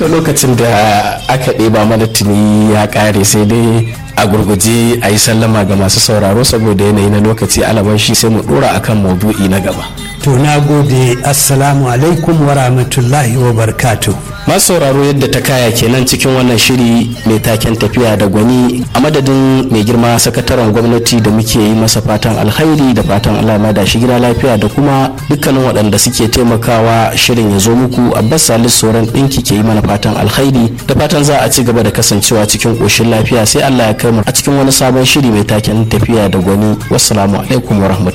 to lokacin da aka ɗeba mana tuni ya ƙare sai dai a gurguje a yi sallama ga masu sauraro saboda yanayi na lokaci alaban shi sai mu ɗora akan maudu'i na gaba to na gode assalamu alaikum wa rahmatullahi wa barkatu masu sauraro yadda ta kaya kenan cikin wannan shiri mai taken tafiya da gwani a madadin mai girma sakataren gwamnati da muke yi masa fatan alkhairi da fatan allah ma da shi gida lafiya da kuma dukkanin waɗanda suke taimakawa shirin ya zo muku abbas salisu sauran ɗinki ke yi mana fatan alkhairi da fatan za a ci gaba da kasancewa cikin ƙoshin lafiya sai allah ya kai mu a cikin wani sabon shiri mai taken tafiya da gwani wassalamu alaikum wa